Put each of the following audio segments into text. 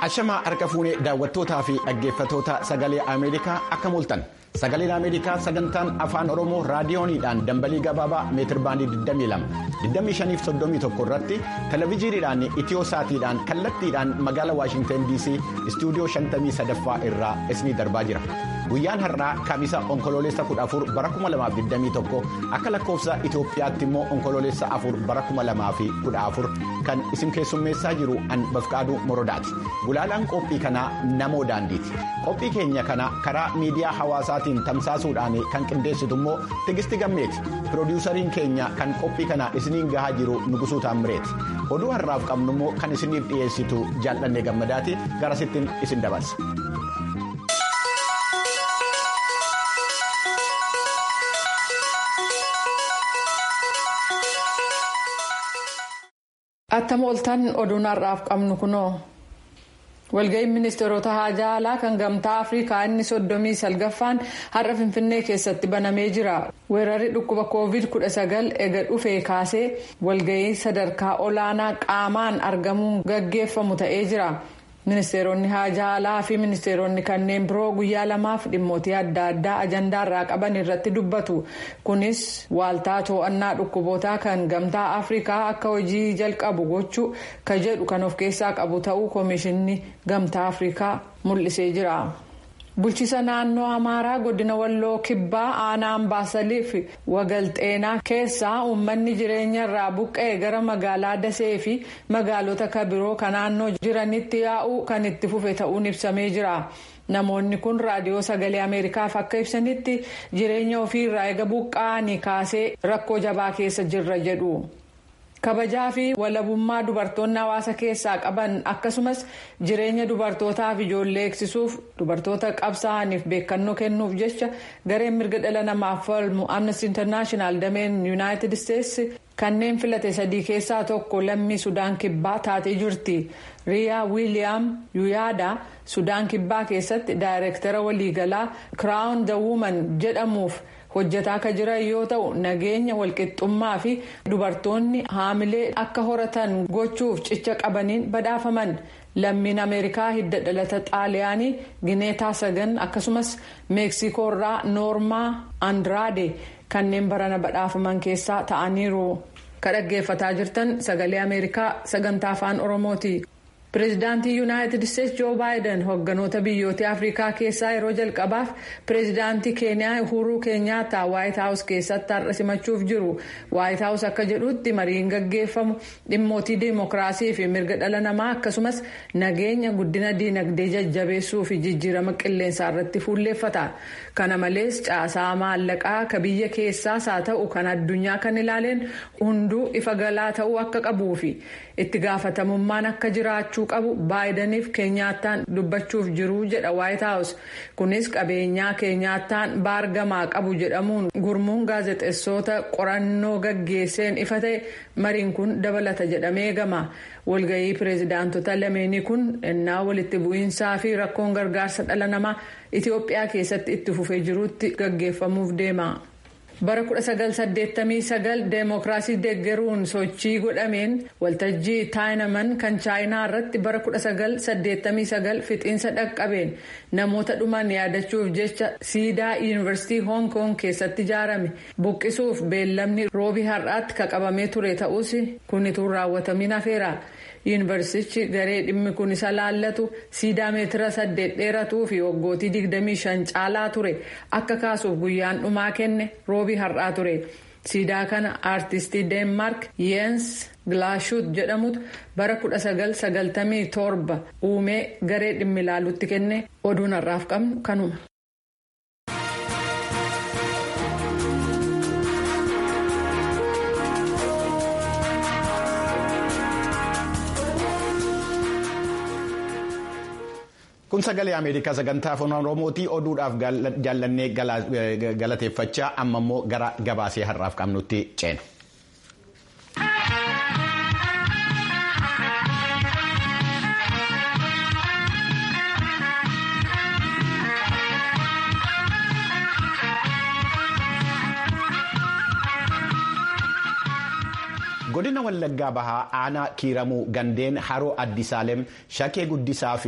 Ashamaa harka fuunee daawwattootaa fi dhaggeeffatoota sagalee Ameerikaa akka mul'atan sagaleen Ameerikaa sagantaan afaan Oromoo raadiyooniidhaan dambalii gabaabaa meetir baandii 22 25 irratti televezyiiniidhaan itiyoo saatiidhaan kallattiidhaan magaalaa Waashintan DC istuudiyoo 53ffaa irraa isinii darbaa jira. Guyyaan har'aa kamisa onkoloolessa 14 bara 2021 akka lakkoofsa Itoophiyaatti immoo onkoloolessa 4 bara 2014 kan isin keessummeessaa jiru an bafqaaduu morodaati. Gulaalaan qophii kanaa namoo daandiiti. Qophii keenya kana karaa miidiyaa hawaasaatiin tamsaasuudhaan kan qindeessitu immoo tigisti gammeeti. Piroodyuusariin keenya kan qophii kana isiniin gahaa jiru Nugusuu Taammireeti. Oduu har'aaf qabnu immoo kan isiniif dhiyeessitu jaallannee gammadaati garasittiin isin dabarsa. Attam ooltan oduun har'aaf qabnu kunoo. Walga'iin ministeerota haajaa alaa kan gamtaa Afrikaa inni soddomii salgaffaan har'a Finfinnee keessatti banamee jira. Weerarri dhukkuba COVID-19 ega dhufee kaasee walga'ii sadarkaa olaanaa qaamaan argamuun gaggeeffamu ta'ee jira. Ministeeronni haajaa alaa fi ministeeronni kanneen biroo guyyaa lamaaf dhimmootii adda addaa ajandaarraa qaban irratti dubbatu. Kunis waaltaa to'annaa dhukkubootaa kan gamtaa Afrikaa akka hojii jalqabu gochuu ka jedhu kan of keessaa qabu ta'uu koomishinni gamtaa Afrikaa mul'isee jira. Bulchiisa naannoo Amaaraa godina Walloo Kibbaa aanaa Ambaasalii fi Wagalxeenaa keessaa uummanni jireenya irraa buqqa'e gara magaalaa Dasee fi magaalota kabiroo kan naannoo jiranitti yaa'uu kan itti fufe ta'uun ibsamee jira. Namoonni kun raadiyoo sagalee Ameerikaaf akka ibsanitti jireenya ofii irraa eega buqqa'anii kaasee rakkoo jabaa keessa jirra jedhu. kabajaa fi walabummaa dubartoonni hawaasa keessaa qaban akkasumas jireenya dubartootaaf ijoollee eegsisuuf dubartoota qabsaa'aniif beekannoo kennuuf jecha gareen mirga dhala namaaf falmu amnesty international dameen yuunaayitid isteetsi kanneen filate sadii keessaa tokko lammii sudaan kibbaa taatee jirti riyaa wiiliyaam yuyaada sudaan kibbaa keessatti daayireektara waliigalaa kiraawun the woman jedhamuuf. hojjetaa akka jiran yoo ta'u nageenya walqixxummaa fi dubartoonni haamilee akka horatan gochuuf cicha qabaniin badhaafaman lammiin ameerikaa hidda dhalata xaaliyaanii gineetaa sagan akkasumas meeksikoorraa noormaa andraade kanneen barana badhaafaman keessaa ta'aniiru ka dhaggeeffataa jirtan sagalee ameerikaa sagantaa afaan oromooti. pireezidaantii yuunaayitid isteetsi joo baayiden hogganoota biyyoota afrikaa keessaa yeroo jalqabaaf pireezidaantii keeniyaa uhuruu keenyaataa waayit haawus keessatti har'a simachuuf jiru waayit haawus akka jedhutti mariin gaggeeffamu dhimmootii diimokiraasii fi mirga dhala namaa akkasumas nageenya guddina diinagdee jajjabeessuu fi jijjiirama qilleensaa irratti fuulleeffata kana malees caasaa maallaqaa ka biyya keessaas haa ta'u kan addunyaa kan ilaaleen hunduu ifa galaa ta'uu akka qabuu fi itti gaafatamummaan akka jiraachuu qabu baayidaniif keenyaattaan dubbachuuf jiru jedha waayit haawus kunis qabeenyaa keenyaattaan baargamaa qabu jedhamuun gurmuun gaazexeessota qorannoo gaggeesseen ifa ta'e mariin kun dabalata jedhamee eegama walga'ii pireezidaantota lameenii kun ennaa walitti bu'iinsaa fi rakkoon gargaarsa dhala namaa itiyoophiyaa keessatti itti fufee jirutti gaggeeffamuuf deema. bara 1989 deemokiraasii deeggaruun sochii godhameen waltajjii taayinaman kan chaayinaa irratti bara 1989 fixiinsa dhaqqabeen namoota dhuman yaadachuuf jecha siidaa yuunivarsiitii hoong koong keessatti ijaarame buqqisuuf beellamni roobii har'aatti qabamee ture ta'us kun utuu raawwatamiin hafeera. yuunivarsiitichi garee dhimmi kun isa laallatu siidaa meetira saddeet dheeratuu fi waggootii 25 caalaa ture akka kaasuuf guyyaan dhumaa kenne roobii har'aa ture siidaa kana aartistii deenmaark yeens gilaashut jedhamutu bara 1997 uumee garee dhimmi ilaalutti kenne oduun har'aaf qabnu kanuma. kun sagalee ameerikaa sagantaa afaan oromootii oduudhaaf jaallannee galateeffachaa amma immoo gara gabaasee har'aaf qabnutti ceena. godina wallaggaa bahaa aanaa kiiramuu gandeen haroo addisaalem shakee guddisaa fi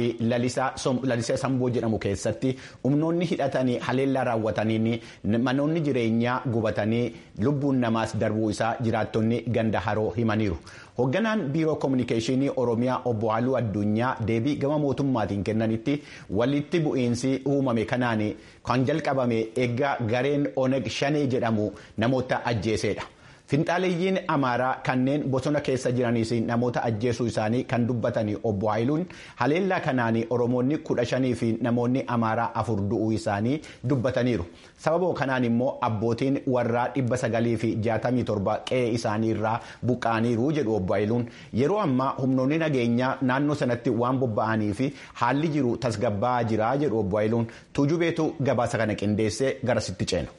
lalisee samboo jedhamu keessatti humnoonni hidhatanii haleellaa raawwataniin manoonni jireenyaa gubatanii lubbuun namaas darbuu isaa jiraattonni ganda haroo himaniiru. hoogganaan biiroo koominikeeshinii oromiyaa obbo halluu addunyaa deebii gama mootummaatiin kennanitti walitti bu'iinsi uumame kanaan kan jalqabame eeggaa gareen oneg shanee jedhamu namoota ajjeesedha. finxaaleeyyiin amaaraa kanneen bosona keessa jiraniis namoota ajjeesuu isaanii kan dubbatanii obbo Haayiluun haleellaa kanaan oromoonni kudha shanii fi namoonni amaaraa afur du'uu isaanii dubbataniiru sababa kanaan immoo abbootiin warraa dhibba sagalii fi jaatamii torba qe'ee isaanii irraa buqqaaniiru jedhu obbo Haayiluun yeroo ammaa humnoonni nageenyaa naannoo sanatti waan bobba'anii fi haalli jiru tasgabbaa'aa jira jedhu obbo Haayiluun tuujubeetu gabaasa kana qindeessee garasitti ceena.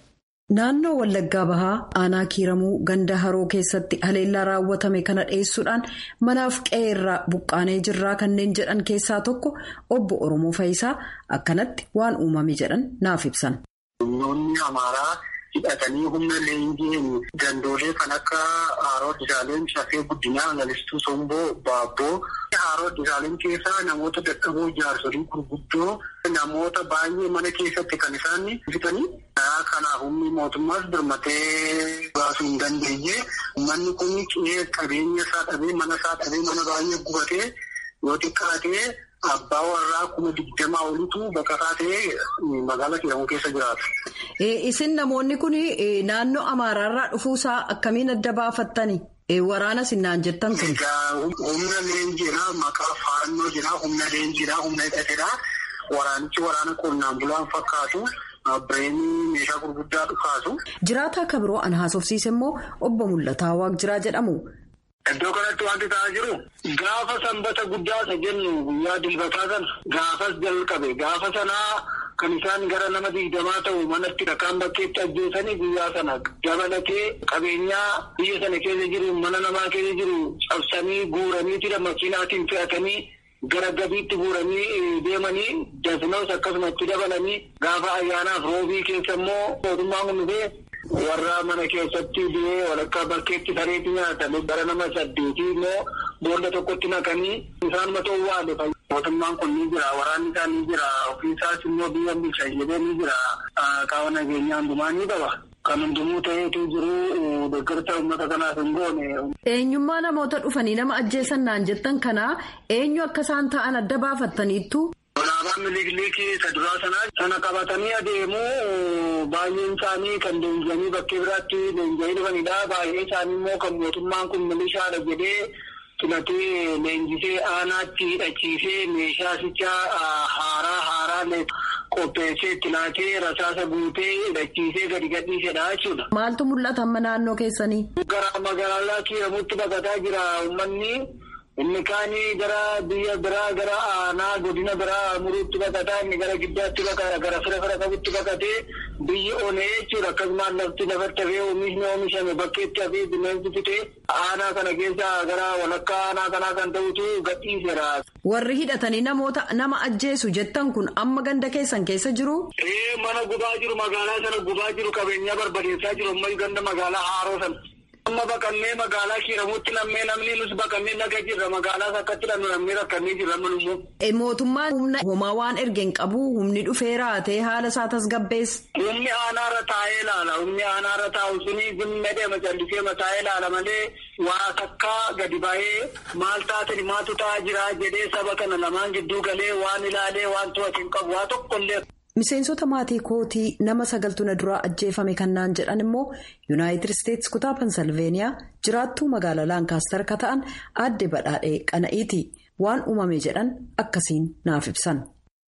Naannoo Wallaggaa Bahaa aanaa kiiramuu ganda haroo keessatti haleellaa raawwatame kana dhiyeessuudhaan manaaf qe'ee irraa buqqaanee jirraa kanneen jedhan keessaa tokko obbo Oromoo Fayisaa akkanatti waan uumame jedhan naaf ibsan. Humnoonni Amaaraa hidhatanii humna leenjiin gandoolee kan akka Haaroo Disaaleen Shafee Guddinaa Lalistuu Somboo Baabboo Haaroo Disaaleen keessaa namoota dadhaboo jaarsolii gurguddoo namoota baay'ee mana keessatti kan isaan fitanii. Kanaaf humni mootummaas birmatee baasuu hin dandeenye manni kun qe'ee qabeenya isaa dhabee mana isaa dhabee mana baay'ee gubatee yoo xiqqaatee abbaa warraa kuma digdamaa olitu baqataa ta'ee magaalaa kiiramuu keessa jiraatu. Isin namoonni kun naannoo Amaaraarraa dhufuusaa akkamiin adda baafattani? Waraana sinnaan jettan kun. Humna leenjiidhaa maqaa faannoo jira humna leenjiidhaa humna hidhateedhaa waraanichi waraana qonnaan bulaan fakkaatu. Bireenii meeshaa gurguddaa dhukaasu. Jiraataa akka biroo an haasofsiise immoo obbo Mul'ataa Waaqjiraa jedhamu. Iddoo kanatti wanti ta'aa jiru gaafa sanbata guddaa isa jennu guyyaa dilbataa sana gaafas jalqabe gaafa sanaa kan isaan gara nama digdamaa ta'u manatti dhakaan bakkeetti ajjeesanii guyyaa sana dabalatee qabeenyaa biyya sana keessa jiru mana namaa keessa jiru cabsanii guuranii tira makiinaatiin fe'atanii. Gara gabiitti guuranii deemanii dasnoos akkasumatti dabalanii gaafa ayyaanaaf roobii keessa immoo mootummaan kun dhufee warra mana keessatti du'ee walakkaa bakkeetti sareetti nyaatame gara nama saddeetii immoo boolla tokkotti naqanii isaan mata waale mootummaan kun ni jira waraanni isaa ni jira ofiisaas immoo biyya bulchaa jedhee ni jira qaama nageenyaa hundumaa ni qaba. Kan hundumuu ta'eetu jiru deeggarsa uummata kanaaf hin goone. Eenyummaa namoota dhufanii nama ajjeesan naan jettan kanaa eenyu akka isaan ta'an adda baafattaniittu. Alaabaan miliikilii isa duraa sanaa sana qabatanii adeemuu baay'een isaanii kan leenji'anii bakkee biraatti leenji'anii dhufanidha. Baay'een isaanii immoo kan mootummaan kun milishaadha jedhee filatee leenjisee aanaatti hidhachiisee meeshaasichaa haaraa haaraa qopheessee itti laatee rasaasa guutee hidhachiisee gadi gadhiisedha jechuudha. Maaltu mul'ata amma naannoo keessanii? Gara magaalaa kiiramutti baqataa jira uummanni. Inni kaanii gara biyya biraa gara aanaa godina biraa muruutti baqataa inni gara giddaatti baqata gara fira fira qabutti baqatee biyyi onee jechuudha akkasumas lafti lafatti hafee oomishni oomishame bakkeetti hafee bineensi fitee aanaa kana keessa gara walakkaa aanaa kanaa kan ta'utu gadhiiseera. Warri hidhatanii namoota nama ajjeesu jettan kun amma ganda keessan keessa jiru? Ee mana gubaa jiru magaalaa sana gubaa jiru qabeenyaa barbadeessaa jiru ammas ganda magaalaa haaroo sana. Amma baqannee magaalaa kiiramuutti lammee namni nus baqannee naga jirra magaalaas akkatti lamnu lammee rakkannee jirra manummoo. Mootummaan humna homaa waan ergeen qabu humni dhufee raatee haala isaa tasgabbeessa. Humni aanaarra taa'ee ilaala humni aanaarra taa'u suni zimma deema callisee mataa'ee ilaala malee waa takkaa gadi ba'ee maal taatani maatu ta'aa jira jedhee saba kana lamaan gidduu galee waan ilaalee waan to'atu hin qabu waa tokkollee. Miseensota maatii kootii nama sagaltuna duraa ajjeefame kannaan jedhan immoo yuunaayitid isteetsi kutaa pensilveeniyaa jiraattuu magaalaa laankaastar akka ta'an aadde badhaadhee qana'iiti waan uumame jedhan akkasiin naaf ibsan.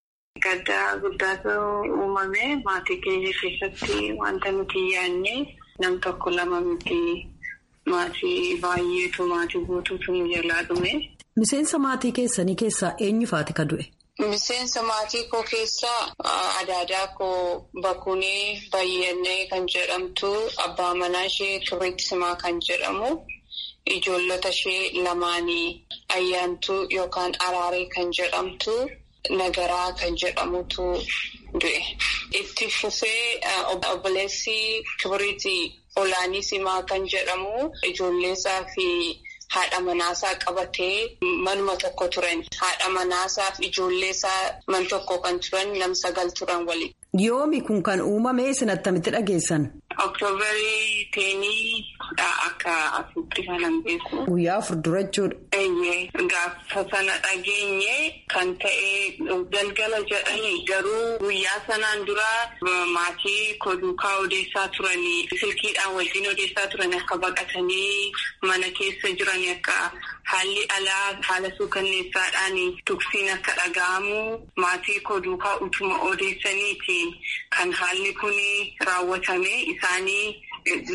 Gaddaa guddaatu uumame maatii keenya keessatti wanta nuti yaadne nam tokko lama miti maatii baay'eetu maatii guutuutu nu jalaa dhume. Miseensa maatii keessanii keessaa eenyufaati ka du'e? Miseensa maatii koo keessaa adaadaa koo Bakunee Bayyannee kan jedhamtu abbaa manaa ishee Turreetti Simaa kan jedhamu ijoollota ishee lamaanii ayyaantuu yookaan araaree kan jedhamtu nagaraa kan jedhamutu du'e. Itti fufee obboleessi Kibiriitii olaanii simaa kan jedhamu ijoolleesaa fi haadha manaasaa qabatee manuma tokko turan. Haadha manaasaa fi ijoolleesaa man tokko kan turan nam sagal turan waliin. Yoomi kun kan uumame isin attamitti dhageessan? Oktoobarii teenii akka asitti kanan beeku. Guyyaa afur dura jechuudha. Eeyyee gaafa sana dhageenye kan ta'e galgala jedhanii garuu guyyaa sanaan dura maatii koduukaa odeessaa turanii silkiidhaan wajjin odeessaa turan akka baqatanii mana keessa jiran akka haalli alaa haala suukanneessaadhaan tuksiin akka dhaga'amu maatii koduukaa utuma odeessaniiti kan haalli kun raawwatame isaanii.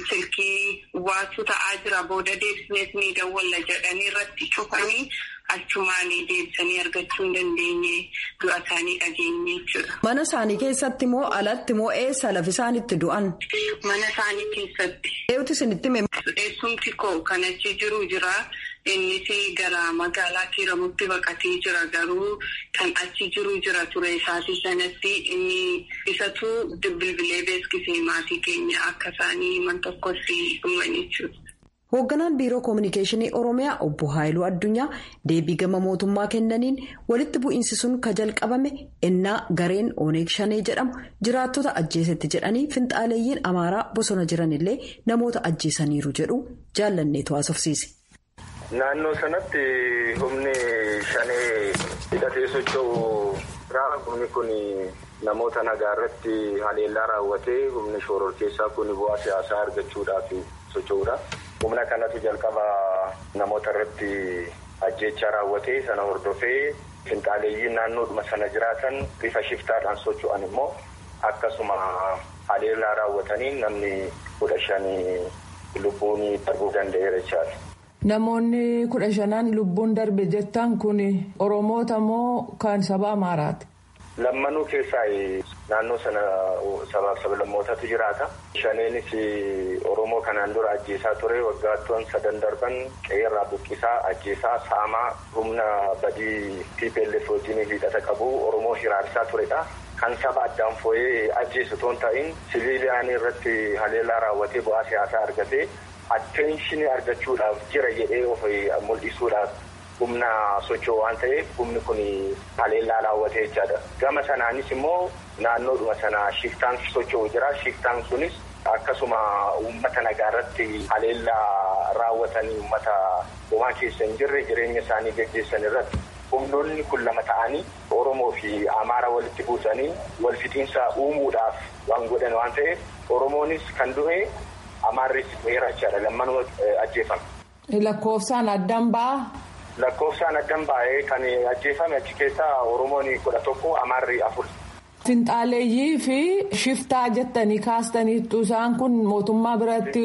silkii waatu ta'aa jira booda deebisnees ni dawwalla jedhanii irratti cufanii achumaan deebisanii argachuu hin dandeenye du'a isaanii dhageenye jechuudha. Mana isaanii keessatti moo alatti moo eessa lafi isaan itti du'an? Mana isaanii keessatti. Eewwati isinitti hime. Eessumti koo kan achi jiru jira. Innis gara magaalaa kiiramutti baqatee jira garuu kan achi jiru jira ture isaatii sanatti inni isatu bilbilee beeksisee maatii keenya akka isaanii man tokkotti dhuman jechuudha. Hoogganaan biiroo koominikeeshinii Oromiyaa obbo Haayiluu Addunyaa deebii gama mootummaa kennaniin walitti bu'iinsi sun ka jalqabame ennaa gareen Oneeg Shanee jedhamu jiraattota ajjeesetti jedhanii finxaaleeyyiin Amaaraa bosona jiranillee namoota ajjeesaniiru jedhu jaallanneetu haasofsiise. Naannoo sanatti humni shanee hidhatee socho'u irraa humni kun namoota nagaa irratti haleellaa raawwatee humni shororkeessaa kun bu'aa siyaasaa argachuudhaaf socho'uudha. Humna kanatu jalqaba namoota irratti ajjeechaa raawwatee sana hordofee finxaaleeyyiin naannoodhuma sana jiraatan bifa shiftaadhaan socho'an immoo akkasuma haleellaa raawwatanii namni kudha shanii lubbuun darbuu danda'eera jechaadha. Namoonni kudha shanaan lubbuun darbe jettan kun Oromoota moo kan saba Amaaraati? Lammanuu keessaa naannoo sana sabaaf sablammootatu jiraata. Shaneenis Oromoo kanaan dura ajjeesaa ture waggaattuun sadan darban qe'eerraa buqqisaa ajjeesaa saamaa humna badii TPLF wajjin hidhata qabu Oromoo hiraarsaa turedha. Kan saba addaan foo'ee ajjeesu toon ta'in siviiliyaan irratti haleellaa raawwatee bu'aa siyaasaa argatee atteenshinii argachuudhaaf jira jedhee of mul'isuudhaaf humna socho'u waan ta'eef humni kun haleellaa raawwatee jechaadha. Gama sanaanis immoo naannoodhuma sana shiftaan socho'u jira. Shiftaan sunis akkasuma uummata nagaa irratti haleellaa raawwatanii uummata homaa keessa hin jirre jireenya isaanii gaggeessan irratti humnoonni kun lama ta'anii Oromoo fi Amaara walitti buusanii wal fixiinsa uumuudhaaf waan godhan waan ta'eef Oromoonis kan du'e Amaarris du'eera jechaadha. Lammanuma ajjeefame. Lakkoofsaan addan ba'aa? Lakkoofsaan addan ba'ee kan ajjeefame achi keessaa Oromoon kudha tokko Amaarri afur. Finxaaleeyyii fi shiftaa jettanii kaastaniittu isaan kun mootummaa biratti.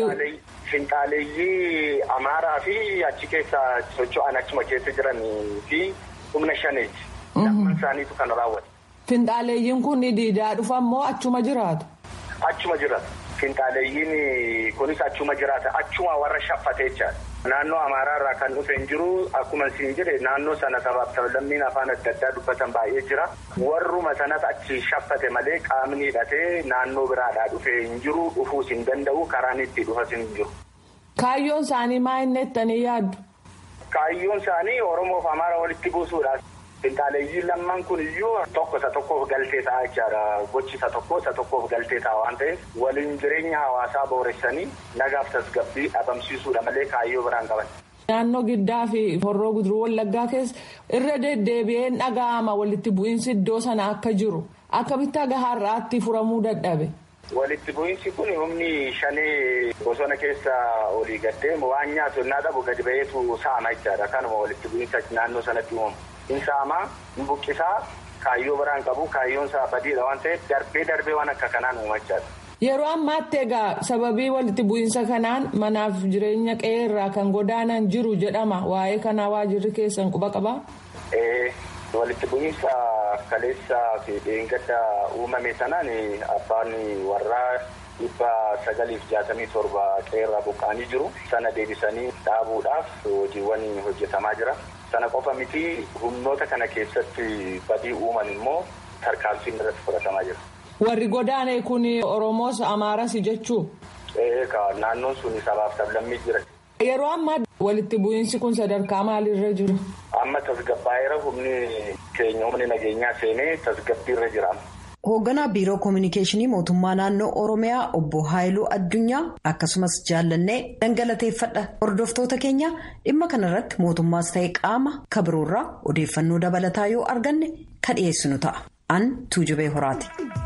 Finxaaleeyyii Amaaraa fi achi keessa socho'an achuma keessa jiranii fi humna shaneeti. Lamman isaaniitu kan raawwate. Finxaaleeyyiin kun diidaa dhufan moo achuma jiraatu? Achuma jiraatu. Finxaaleeyyiin kunis achuma jiraata. Achuma warra shaffatee jechaadha. Naannoo Amaaraa irraa kan dhufe hin jiru akkuma isin jedhe naannoo sana sabaaf sablammiin afaan adda addaa dubbatan baay'ee jira. Warruma sanas achi shaffate malee qaamni hidhatee naannoo biraadhaa dhufe hin jiru dhufuus hin danda'u karaan itti dhufas hin jiru. Kaayyoon isaanii maa inni jettanii yaaddu? Kaayyoon isaanii Oromoof Amaara walitti buusuudha. Finxaaleeyyiin lamman kun iyyuu tokko isa tokkoof galtee ta'a jechaadha. Gochi isa tokko isa tokkoof galtee ta'a waan ta'eef waliin jireenya hawaasaa booressanii nagaaf tasgabbii dhabamsiisuudha malee kaayyoo biraan qaban. Naannoo giddaa fi horroo guduruu wallaggaa keessa irra deddeebi'een dhaga'ama walitti bu'iinsi iddoo sana akka jiru akkamitti aga har'aatti furamuu dadhabe. Walitti bu'iinsi kun humni shanee bosona keessa olii gaddeemu waan nyaatu innaa dhabu gadi ba'eetu saama jechaadha. Kanuma walitti bu'iinsa naannoo sanatti uumamu. Insaamaa buqqisaa kaayyoo biraan qabu kaayyoon isaa badiidha waan ta'eef darbee darbee waan akka kanaan uumachaadha. Yeroo ammaatti egaa sababii walitti bu'iinsa kanaan manaaf jireenya qe'ee irraa kan godaanan jiru jedhama waa'ee kanaa waajirri keessan quba qabaa? Walitti bu'iinsa kaleessaa fi dheengadda uumame sanaan abbaan warraa dhibba sagaliif jaatamii torba qe'ee irraa buqqa'anii jiru. Sana deebisanii dhaabuudhaaf hojiiwwan hojjetamaa jira. Sana qofa miti humnoota kana keessatti badii uuman immoo tarkaanfiin irratti fudhatamaa jira. Warri godaane kun Oromoos Amaaras jechuu? Naannoon sun sabaaf sablammii jira. Yeroo ammaa walitti bu'iinsi kun sadarkaa maalirra jiru? Amma tasgabbaa'eera humni keenya humni nageenyaa seenee tasgabbiirra jira. Hoogganaa biiroo koominikeeshinii mootummaa naannoo Oromiyaa obbo Haayiluu Addunyaa akkasumas jaallannee dhangalateeffadha. Hordoftoota keenya dhimma kanarratti mootummaas ta'e qaama kabiroorraa odeeffannoo dabalataa yoo arganne kan dhiyeessinu ta'a. An Tuujubee Horaati.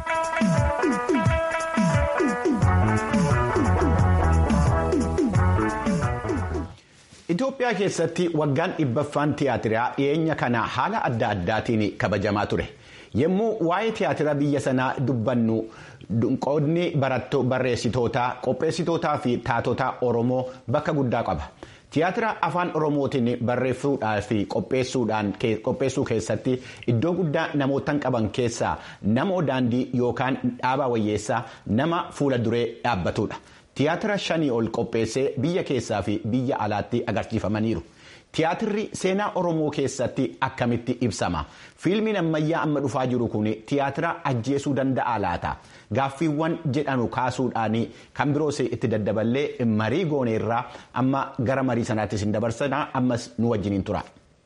Itoophiyaa keessatti waggaan dhibbaffaan tiyaatiraa dhiyeenya kana haala adda addaatiin kabajamaa ture. Yommuu waa'ee tiyaatira biyya sanaa dubbannu qoodni barreessitootaa qopheessitootaa fi taatota Oromoo bakka guddaa qaba. Tiyaatira afaan Oromootiin barreessuudhaa fi qopheessuu keessatti iddoo guddaa namootan qaban keessaa nama daandii yookaan dhaabaa wayyeessaa nama fuula duree dhaabbatudha. Tiyaatira shanii ol qopheessee biyya keessaa fi biyya alaatti agarsiifamaniiru. Tiyaatirri seenaa Oromoo keessatti akkamitti ibsama? Fiilmiin ammayyaa amma dhufaa jiru kun tiyaatira ajjeesuu danda'a laata? Gaaffiiwwan jedhanu kaasuudhaan kan biroos itti daddaballee marii gooneerraa amma gara marii sanaattis hin dabarsanaa ammas nu wajjiniin tura.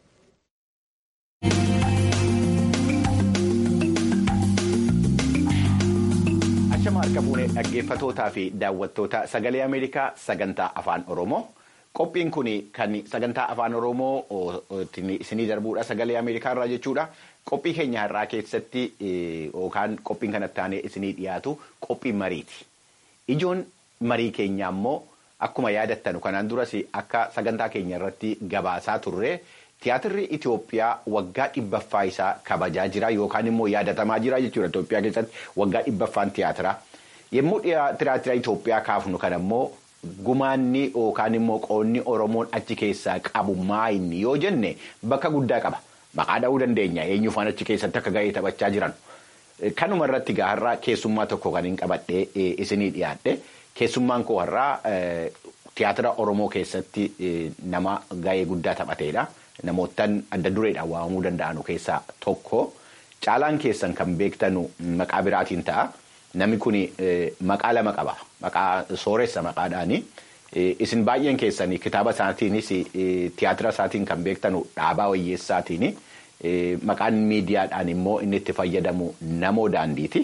Ashama harka fuunee dhaggeeffatootaa fi daawwattoota sagalee Ameerikaa sagantaa afaan Oromoo. Qophiin kun kan sagantaa afaan Oromoo isinii darbuudha sagalee Ameerikaa irraa jechuudha. Qophii keenya irraa keessatti yookaan qophiin kanatti aanee isinii dhiyaatu qophii mariiti. Ijoon marii keenyaa immoo akkuma yaadattanu kanaan duras akka sagantaa keenya irratti gabaasaa turre tiyaatirri Itoophiyaa waggaa dhibbaffaa isaa kabajaa jira yookaan immoo yaadatamaa jira jechuudha Itoophiyaa keessatti waggaa dhibbaffaan tiyaatira. Yommuu tiyaatira Itoophiyaa kaafnu kana immoo. Gumaanni yookaan immoo qoonni Oromoon achi keessaa qabu maayinni yoo jenne bakka guddaa qaba. Maqaa dha'uu dandeenya eenyufaan achi keessatti akka gahee taphachaa jiran. Kanuma irratti gaharraa keessummaa tokko kan hin qabadhee isinii dhiyaadhe. Keessummaan koo har'aa tiyaatira Oromoo keessatti nama gahee guddaa taphateedha. Namootaan adda dureedhaan waamamuu danda'anu keessaa tokko. Caalaan keessan kan beektanu maqaa biraatiin ta'a. Namni kun maqaa lama qaba. Maqaa sooressa maqaadhaani. Isin baay'een keessanii kitaaba isaatiinis tiyaatira isaatiin kan beektanu dhaabaa wayyeessaatiini. Maqaan miidiyaadhaan immoo inni itti fayyadamu namoo daandiiti.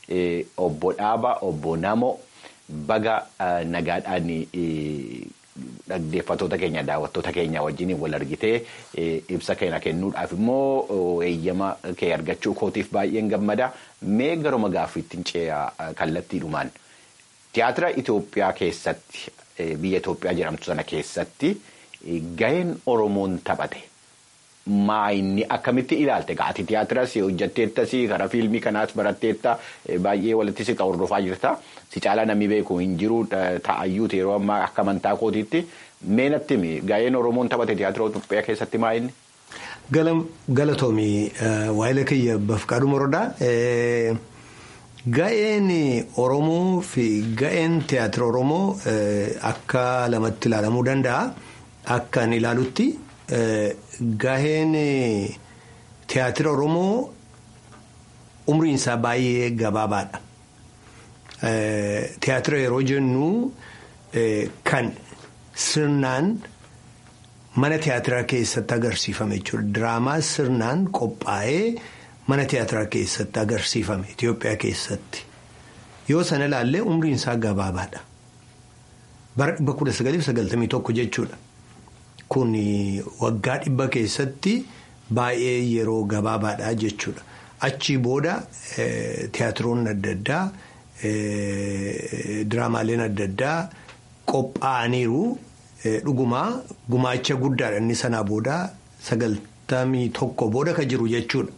Obbo Dhaaba, obbo Namo baga nagaadhaan dhaggeeffattoota keenya daawwattoota keenya wajjin wal argitee ibsa keenya kennuudhaaf immoo eeyyama kee argachuu kootiif baay'een gammada. Mee garuma gaaffiittiin ce'aa kallattiidhumaan tiyaatira Itoophiyaa keessatti biyya Itoophiyaa jedhamtu sana keessatti gaheen Oromoon taphate maayinni akkamitti ilaalte gaati tiyaatiras hojjatteettas karaa fiilmii kanaas baratteetta baay'ee walitti siqa hordofaa jirta si caalaa namni beeku hin jiru ta'ayyuuti yeroo ammaa akka amantaa kootiitti mee natti gaheen Oromoon taphate tiyaatira Itoophiyaa keessatti maayinni. Galatoomii waa'ila kiyya bafqaadhu morodaa. Ga'een Oromoo fi ga'een tiyaatira Oromoo akka lamatti ilaalamuu danda'a. Akka ani ilaalutti ga'een tiyaatira Oromoo umriin isaa baay'ee gabaabaadha. Tiyaatira yeroo jennu kan sirnaan. Mana tiyaatiraa keessatti agarsiifame jechuudha. Diraamaa sirnaan qophaa'ee mana tiyaatiraa keessatti agarsiifame Itoophiyaa keessatti. Yoo sana ilaallee umriin isaa gabaabaadha. Bara dhibba kudha sagaliif sagaltamii tokko jechuudha. Kun waggaa dhibba keessatti baay'ee yeroo gabaabaadha jechuudha. Achii booda tiyaatiroonni adda addaa diraamaaleen adda addaa qophaa'aniiru. Dhugumaa gumaacha guddaadha inni sanaa booda sagaltamii tokko booda kan jiru jechuudha.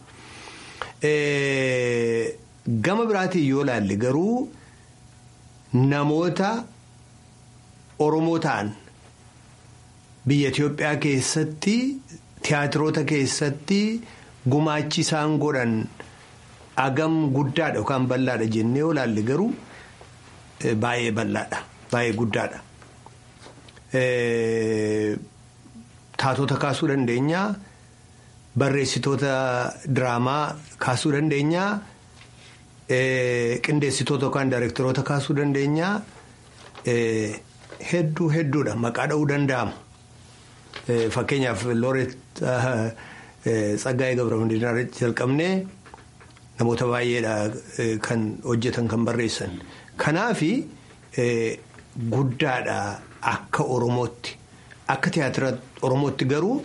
Gama biraatiin yoo ilaalle garuu namoota Oromoo ta'an biyya Itoophiyaa keessatti tiyaatiroota keessatti gumaachi isaan godhan agam guddaadha yookaan bal'aadha jennee yoo ilaalle garuu baay'ee bal'aadha baay'ee guddaadha. Taatota kaasuu dandeenya barreessitoota diraamaa kaasuu dandeenya qindeessitoota yookaan daayireektaroota kaasuu dandeenya hedduu hedduudha maqaa dha'uu danda'ama. Fakkeenyaaf Looret Tsaggaayee Gabramadiinaa jalqabnee namoota baay'eedha kan hojjetan kan barreessan. Kanaafi guddaadha akka Oromootti akka tiyaatira Oromootti garuu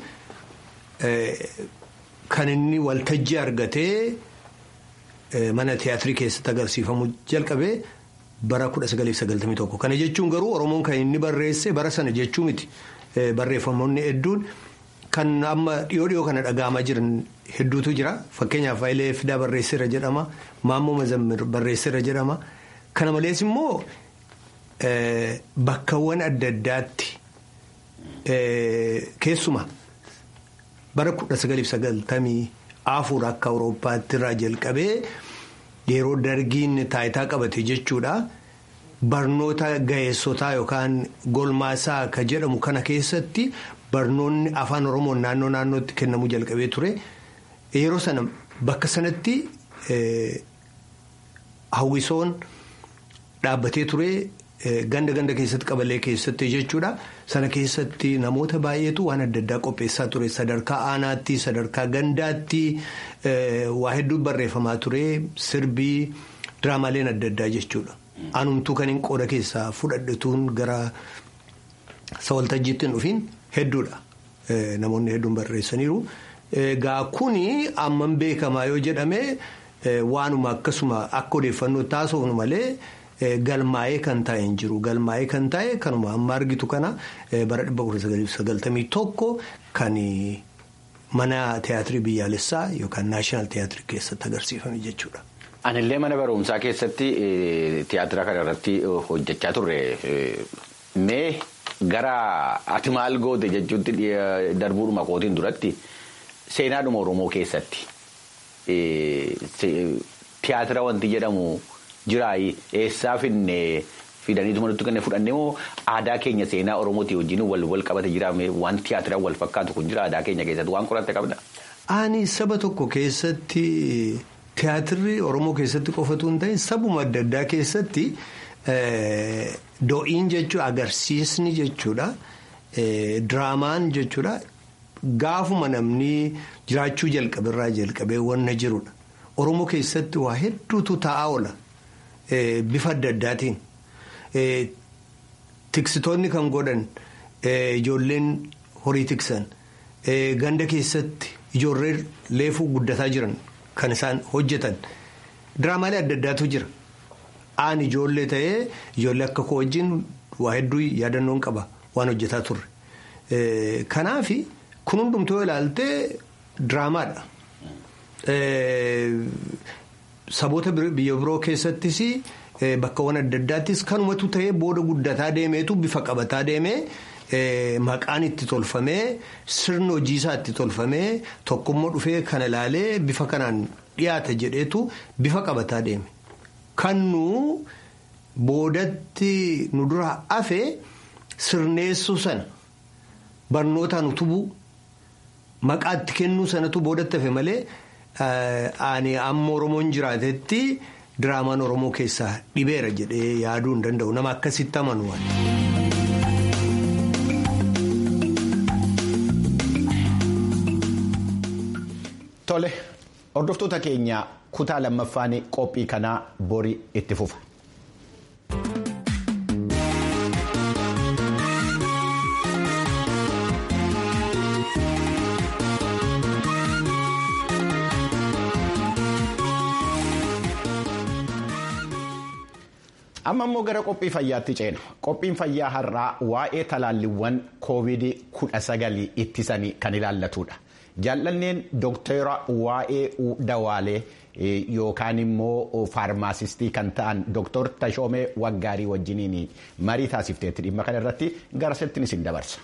kan inni waltajjii argatee mana tiyaatirii keessatti agarsiifamu jalqabee bara 1991. Kana jechuun garuu Oromoon kan inni barreesse bara sana jechuu miti. Barreeffamoonni hedduun kan amma dhiyoo dhiyoo kana dhaga'amaa jiran hedduutu jira. Fakkeenyaaf Hayilee Fidaa barreesseera jedhama. Maammoo Mazammir barreesseera jedhama. Kana malees immoo bakkawwan adda addaatti keessuma bara kudha sagaliif sagaltamii afur akka Awurooppaatti irraa jalqabee yeroo dargiin taayitaa qabate jechuudha. Barnoota ga'eessotaa yookaan golmaasaa ka jedhamu kana keessatti barnoonni afaan Oromoon naannoo naannootti kennamuu jalqabee ture. Yeroo sana bakka sanatti hawwisoon dhaabbatee ture ganda ganda keessatti qabalee keessatti jechuudha. Sana keessatti namoota baay'eetu waan adda addaa qopheessaa ture. Sadarkaa aanaatti, sadarkaa gandaatti waa hedduu barreeffamaa ture. Sirbii, diraamaaleen adda addaa jechuudha. Anumtuu kan hin qooda keessaa fudhadhetuun gara sawaltajjiitti hin dhufiin hedduudha. Namoonni hedduun barreessaniiru. Egaa kuni amman beekamaa yoo jedhame waanuma akkasuma akka odeeffannoo taasifnu malee galmaa'ee kan taa'e hin jiru. Galmaa'ee kan taa'e kanuma amma argitu kana bara dhibba kudha sagaltamii tokko kan mana tiyaatirii biyyaalessaa yookaan naashinaal tiyaatirii keessatti agarsiifame jechuudha. Anillee mana barumsaa keessatti tiyaatira kana irratti hojjechaa turre mee gara ati maal goote jechuutti darbuudhuma kootiin duratti seenaadhuma Oromoo keessatti tiyaatira wanti jedhamu jiraayi eessaa finne fidaniituma nutti kenne fudhannee moo aadaa keenya seenaa Oromootii wajjin wal wal qabate jiraame waan tiyaatira wal fakkaatu kun jira aadaa keenya keessatti waan qoratte qabda. Ani saba tokko keessatti. Tiyaatirri Oromoo keessatti qofatu hin ta'in sabuma adda addaa keessatti do'iin jechuudha agarsiisni jechuudha diraamaan jechuudha gaafuma namni jiraachuu jalqabirraa jalqabee wanna jirudha. Oromoo keessatti waa hedduutu taa'aa oola bifa adda addaatiin tiksitoonni kan godhan ijoolleen horii tiksan ganda keessatti ijoollee leefuu guddataa jiran. Kan isaan hojjetan diraamaalee adda addaatu jira. Aan ijoollee ta'ee ijoollee akka koo wajjin waa hedduu yaadannoon qaba waan hojjetaa turre. Kanaaf kun hundumtuu yoo ilaaltee diraamaadha. Saboota biyya biroo keessattis bakkawwan adda addaattis kanumatu ta'ee booda guddataa deemeetu bifa qabataa deemee. Maqaan itti tolfamee sirni hojiisaa itti tolfamee tokkummaa dhufee kana ilaalee bifa kanaan dhiyaata jedheetu bifa qabataa deeme. Kan nu boodatti nu dura hafe sirneessuu sana barnootaan utubuu maqaa itti kennuu sanatu boodatti hafe malee ani amma Oromoon jiraatetti diraamaan Oromoo keessaa dhibeera jedhee yaaduu hin danda'u nama akkasitti amanu. Tole hordoftoota keenya kutaa lammaffaan qophii kanaa borii itti fufa. amma immoo gara qophii fayyaatti ceena qophiin fayyaa har'aa waa'ee talaalliiwwan koovidii kudha sagalii ittisanii kan ilaallatudha. jaallanneen doktara waa'ee dawaalee yookaan immoo faarmaasistii kan ta'an doktor Tashoomee Waggaarii wajjiniin marii taasifteetti dhimma kana irratti gara settiin isin dabarsa.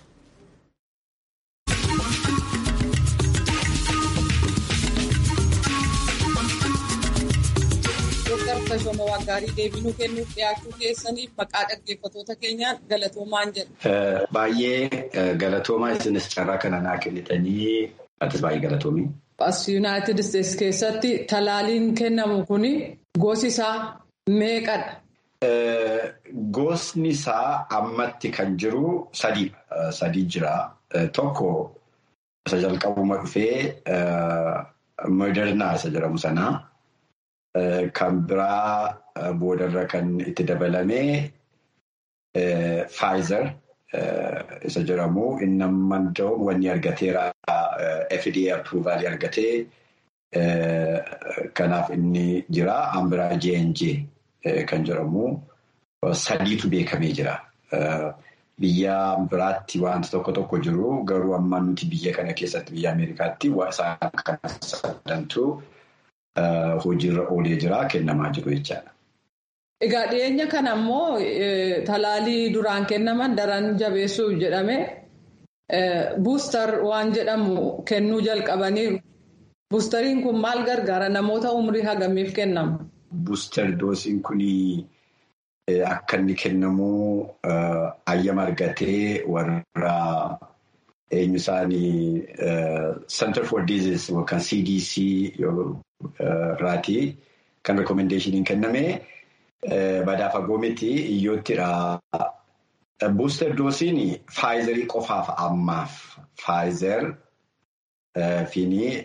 Dooktar Tashoomee Waggaarii deebinuu kennuuf dhiyaachuu keessaniif maqaa dhaggeeffatoota keenyaan galatoomaan jedha. Baay'ee galatoomaa isinis carraa kana naa kennitanii atis baay'ee galatoomii. As Yuunaayitid Isteetsi keessatti talaaliin kennamu kun gosi isaa meeqadha? Gosni isaa ammatti kan jiru sadii sadii jira. Tokko isa jalqabuma dhufee modernaa isa jedhamu sanaa. Kan biraa boodarra kan itti dabalamee Pfizer isa jedhamu inni amman wanni argateera FDA approval argatee kanaaf inni jira. An biraa J&J kan jedhamu sadiitu beekamee jira. Biyya biraatti wanti tokko tokko jiru garuu amma nuti biyya kana keessatti biyya Ameerikaatti isaan kan sadantu. Hojiirra oolee jira kennamaa jiru jechaadha. Egaa dhiyeenya kana ammoo talaalii duraan kennaman daran jabeessuuf jedhame buustar waan jedhamu kennuu jalqabaniiru. Buustariin kun maal gargaara namoota umrii hagamiif kennama? Buustar doosiin kun akka inni kennamu ayyama argatee warra. Eenyu isaanii Center for Disease yookaan CDC irraati kan rekommendeeshiniin kenname badaa fagoo miti iyyoottidha. Booster doosiin Pfizerii qofaaf ammaaf Pfizer fiini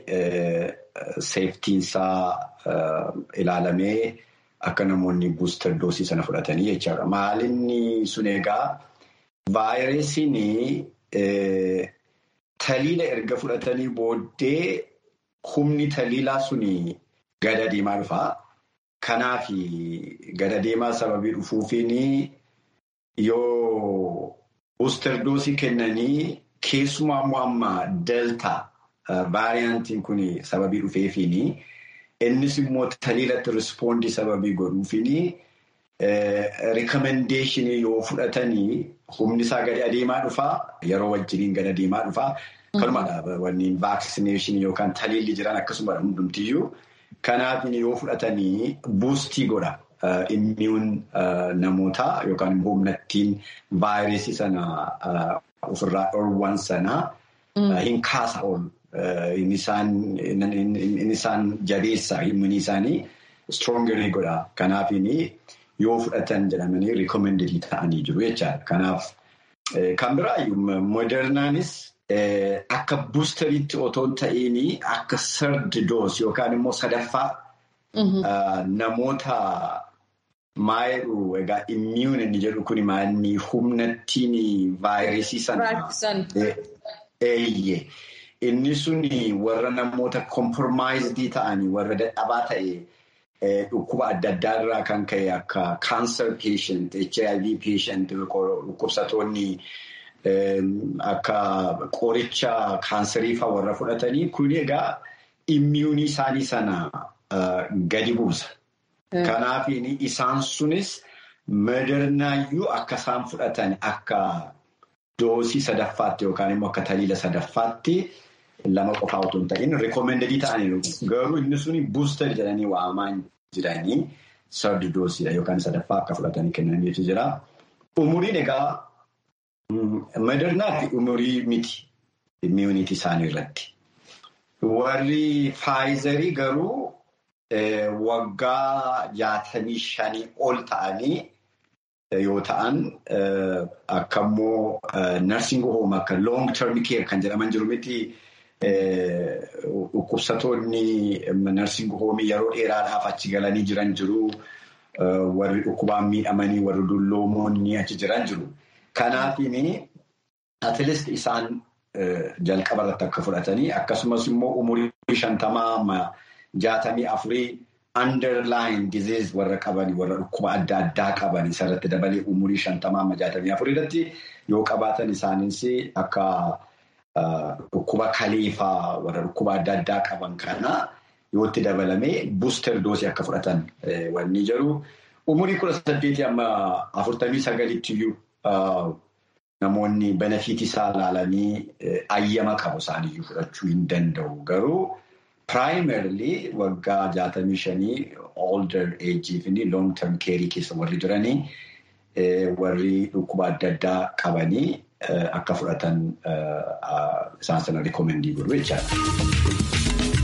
seeftiinsaa ilaalamee akka namoonni booster doosii sana fudhatanii jechaadha. Maalinni sun egaa vaayirasiin. Taliila erga fudhatanii booddee humni taliilaa suni gada deemaa dhufaa. Kanaaf gada deemaa sababii dhufuufiin yoo booster doosii kennanii keessumaa immoo amma delta vaariyaantiin kun sababii dhufeefiin innis immoo taliilatti rispoondii sababii godhuufiin rikomendeeshinii yoo fudhatanii. Humni isaa gadi adeemaa dhufaa yeroo wajjiniin gadi adeemaa dhufaa. Kanumadha wanni vaaksineeshinii yookaan taliilli jiran akkasuma hundumtiyyuu. Kanaaf yoo fudhatanii buustii godha immiyuun namootaa yookaan humnattiin vaayirasii sana ofirraa dhoowwan sana hin kaasa oolu. Inni isaan jabeessa himni isaanii stroonger godha. Kanaaf yoo fudhatan jedhamanii rikoomendedii ta'anii jiru jechaadha. Kanaaf kan biraayyuu modernaanis akka buusteriitti otoo hin ta'iin akka sardi doos yookaan immoo sadaffaa namoota maayiluu egaa immiyuun inni jedhu kun maanni humnattiin vaayirasii sana eeyye. Inni sun warra namoota kompormaayizidii ta'anii warra dadhabaa ta'e. Dhukkuba adda addaa irraa kan ka'e akka cancer patient, HIV patient, dhukkubsatoonni akka qoricha kaansarii fa'aa warra fudhatanii kun egaa immiyuunii isaanii sana gadi buusa. Kanaaf isaan sunis modernaayyuu akka isaan fudhatan akka doosii sadaffaatti yookaan immoo akka taliila sadaffaatti. Lama qofaa otoo hin ta'in rikoomendedii ta'aniiru. Garuu inni suni buustar jedhanii waamaa jiranii sardi doosiidha yookaan sadaffaa akka fudhatanii kennanii jira. Umuriin egaa modernaa fi umurii miti immuuniti isaanii irratti. Warri faayizarii garuu waggaa jaatamii shanii ol ta'anii yoo ta'an akka immoo narsing home akka long term care kan jedhaman jiru miti. Dhukkubsatoonni narsing hoomii yeroo dheeraadhaaf achi galanii jiran jiru. Warri dhukkubaan miidhamanii warri dulloomoonni achi jiran jiru. Kanaafiin atileest isaan jalqaba irratti akka fudhatanii akkasumas immoo umurii shantamaa jaatamii afurii underline disease warra qabanii warra dhukkuba adda addaa qabanii isarratti dabalee umurii shantamaa jaatamii afurii irratti yoo qabaatan isaanis akka. Dhukkuba kaleefaa warra dhukkuba adda addaa qaban kana yoo itti dabalamee buuster doosii akka fudhatan wanni jiru. Umurii kudha saddeetii amma afurtamii sagalitti iyyuu namoonni benefiitii isaa ilaalanii ayyama qabu isaaniyyuu fudhachuu hin danda'u. Garuu piraayimarili waggaa jaatamii shanii older eejii fi long term keerii keessa warri jiranii warri dhukkuba adda addaa qabanii. Akka fudhatan isaan sana rikoomendii godhu jechaadha.